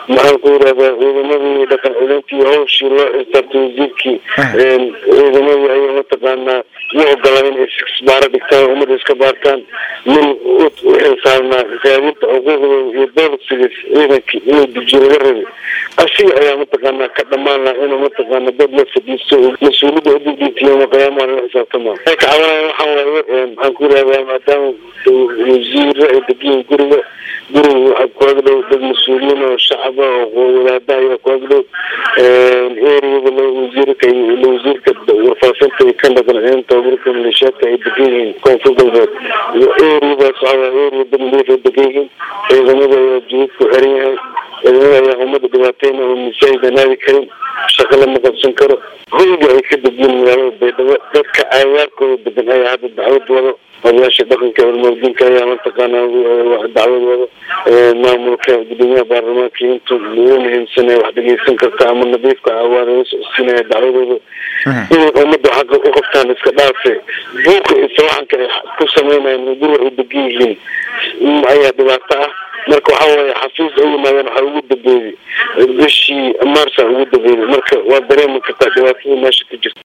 maxaan ku yidhahdaa ciidamadii dhaqan celintii hawshii loo xisaabtay wasiirkii ciidamadii ayaa mataqaanaa u ogolaa in isbaaro dhigtaan ummadda iska baartaan nin u xilsaarnaa raadinta xuquuqdooda iyo boolisiga ciidankii inuu dejiyo laga rabay asiga ayaa mataqaanaa ka dhamaan laha inuu mataqaana dad la fadhiisto mas-uuliyadda ududintiyo qiyaamaha lala xisaabtama waxay ka cabanaya waxaan waaye maxaan ku yidhahdaa maadaama wasiiro ay degiyin guriga guriga waxaa kuaga dhow dad mas-uuliyiin oo shacaba oo wadaada ayaa kuaga dhow eriyada wasiirka wasiirka warfaafinta iyo kan dhaqan tababarka maleeshiyaadka ay degan yihiin koonfur galbeed iyo eriyadaas waxaa eriya dad nadiif ay degan yihiin ciidamada ayaa jididku xiran yahay ciidamada ayaa ummadda dhibaateyna oo misaajida naadi karin shaqo lama qabsan karo hoyga ay ka degiyin magaalada baydhabo dadka agaarkooda degan ayaa hadda dacwad wado odayaasha dhaqanka hormoodinka ayaa mataqaana dacwad wado maamulka gudoomiyaha baarlamaanka intu ugu muhiimsan wax dhegeysan karta ama nadiifka ah waa laga socodsiinaya dacwadooda inay ummadda xaqa u qabtaan iska dhaafe buuka iyo sawaxanka ay ku sameynayaan guriga ay degan yihiin ayaa dhibaato ah marka waxa waaye xafiis ay yimaadeen waxaa ugu dambeeyey bishii maarsa ugu dambeeyey marka waa dareemi kartaa dhibaatada meesha ku jirta